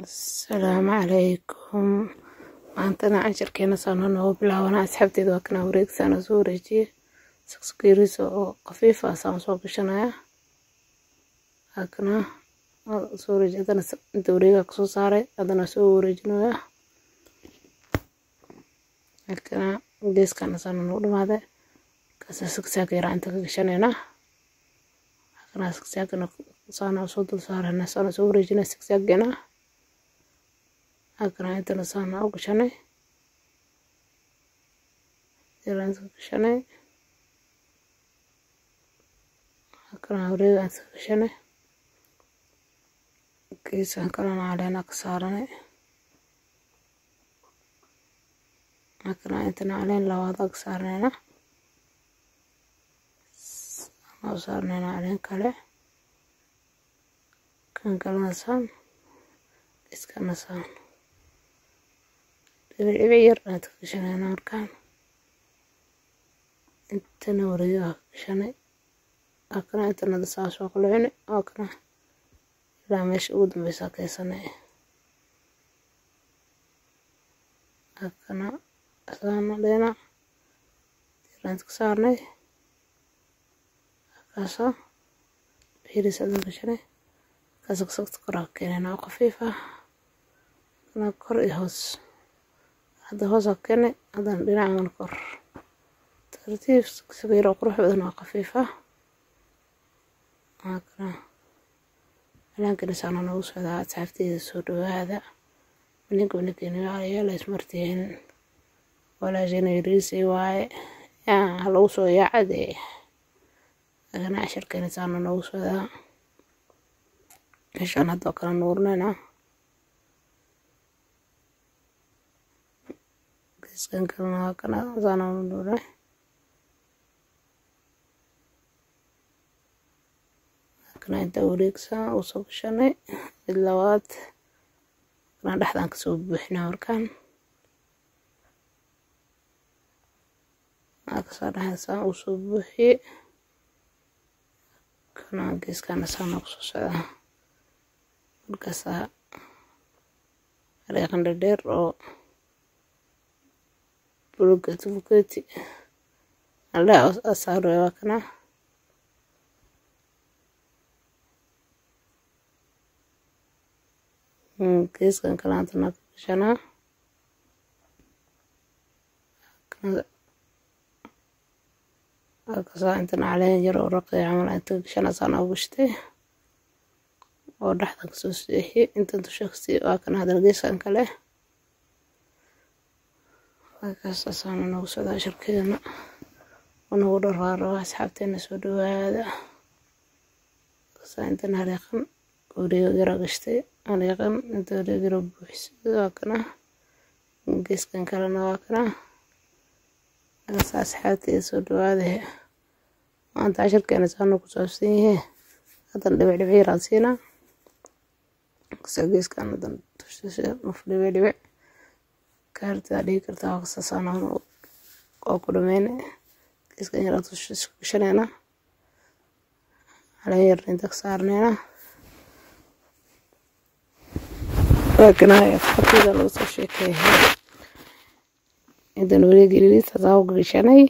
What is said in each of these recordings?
asalaamu calaykum maantana casharkeena saano noogu bilaawana asxaabteeda waa kana wareegsaana soo wareejiye saksakiiriisa oo khafiif ah saan soo gashanaya hakana soo wareeji hadana inta wareegaa kasoo saaray hadana soo wareejinaya hakana geeskana saana noogu dhamaaday kaasa saksaaka yaraa inta ka gashanayna hakana saksaakana saana soo dul saarana saana soo wareejinaya saksaageena hakana intana saana u gashanay yaraa inta ka gashanay hakana wareega inta ka gashanay geesaan kalena caleena ka saaranay hakana intana caleen labaad ag saarnayna saana u saarnayna caleen kale kan kalena saan iskana saan dhibic dhibic yar aad ka gashanayna markaan intana wareega ka gashanay hakana intana saas waa kulcini hakana ilaa meesha ugu dambeysa kaysanay hakana saana dheena dirant ka saarnay hakaasa biris adan gashanay hakaasa kasagta koraa ka keenayna oo khafiif ah hakana kor iyo hoos hadda hoos aa keenay haddana dhinacan kor tartiib sagiir oo qurux badan oo khafiif ah hakana calaankana saana noogu socdaa asxaabteeda soo dhawaada ninka ninkeena yaala ismartiin walaashana yariisay waaye yaa ha lagu soo yaacade agana casharkeena saana noogu socdaa meeshaan haddoo kala nuurnayna geeskan kalena waa kana saana nuurnay kana inta wareegsan uu soo gashanay mid labaad kana dhexdan kasoo buuxina markaan kasoo dhexdasaan uu soo buuxiyey kana geeskana saana kusoo socdaa markaasaa areeqan dhadheer oo bulugati buketi aldhaa asaarwe waa kana geeskan kalaantana ka gashanaa akasaa intana caleen yar oo raqay camal inta ka gashanaa saana u gashtay oo dhexdan kasoo seexiyey intan dusha kasii waa kana hadana geeskan kale waakaas saana noogu socdaa sharkeena oo nagu dharaaro asxaabteena soo dhawaada kasaa intana hareeqan wareega yara gashtay areeqan inta wareeg yara buuxisay waa kana geeskan kalena waa kana kaasa asxaabteeda soo dhawaada maanta casharkeena saana ku saabsan yahe haddana dhibic dhibic yaraan siinaa kasa geeskan hadan tushasha nuf dhibic dhibic kaartaa dhigi kartaa waa kasa saana oo ku dhameyna geeskan yaraan tushasha gashanayna caleen yarna inta ka saarnayna waakanahay asxaabteeda laga soo sheekeeya intan wareegi liliisa saa u gashanay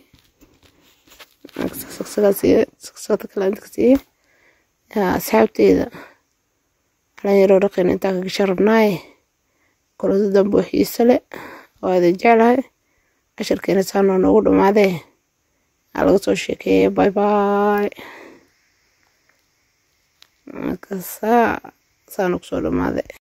sagsagada kale inta ka siiye asxaabteeda calan yaroo dhaqin intaa ka gashan rabnaaye kolada dambe oo xiise le waa idin jeclahay casharkeena saanoo noogu dhammaadee aa laga soo sheekeeyay bye bye markaasaa saana kusoo dhammaaday